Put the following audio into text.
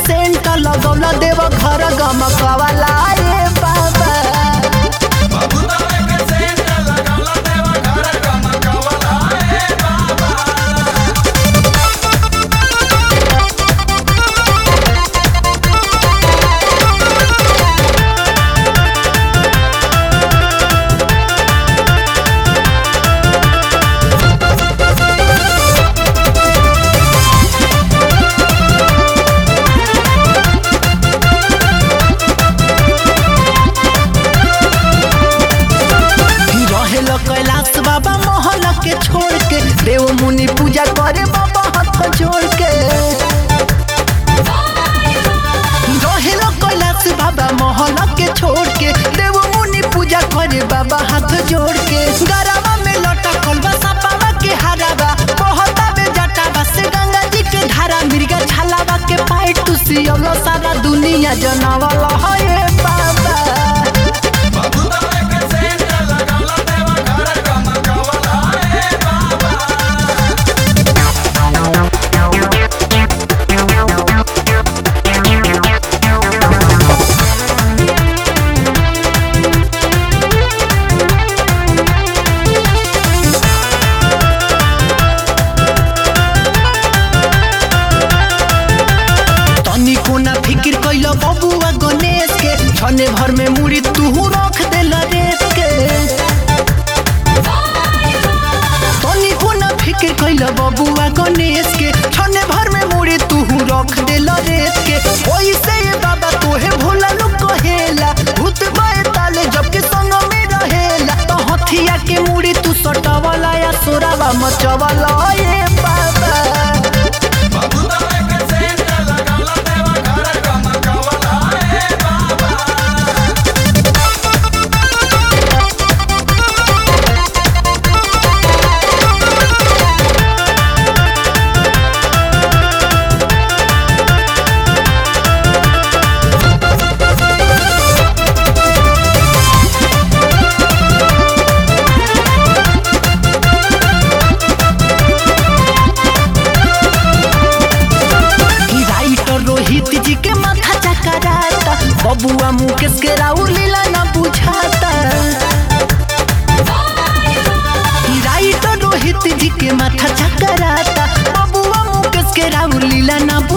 scent लगौला देव घर गमकवाला रे बाबा बबुतावे के सेंट लगौला देवा घर गमकवला ए बाबा रहेल कैलाश बाबा मोहल के छोड़ के देव मुनि पूजा करे बाबा हाथ जोड़ के रहेल कैलाश बाबा मोहल के छोड़ के देव मुनि पूजा करे बाबा हाथ जोड़ के गरावा में लटकल बा सपावा के हरावा बहता में जटावा से गंगा जी के धारा मिर्गा छालावा के पाई टुसियल सारा दुनिया जनावल है बाबा बबुतावे के सेंट लगौला देवा घर गमकवला ए बाबा तनिको ना फिक्र कैल बबुआ गणेश के छने भर में मुड़ी तू रख देल रेत के तनिको ना फिक्र कैल बबुआ गणेश के छने भर में मुड़ी तू रख देल रेत के ओइसे ये बाबा तोहे भोला नु कहेला भूत बाए ताले जबकि संग में रहेला तो हथिया के मुड़ी तू सटावला या सोरावा मचवला ये बाबा बबुतावे के सेंट लगौला देवा घर गमकवला ए बाबा कि राइटर रोहित जी के माथा चकराता बबुआ मुकेश के राउर लीला न बुझाता कि राइटर रोहित जी के माथा चकराता बबुआ मुकेश के राउर लीला न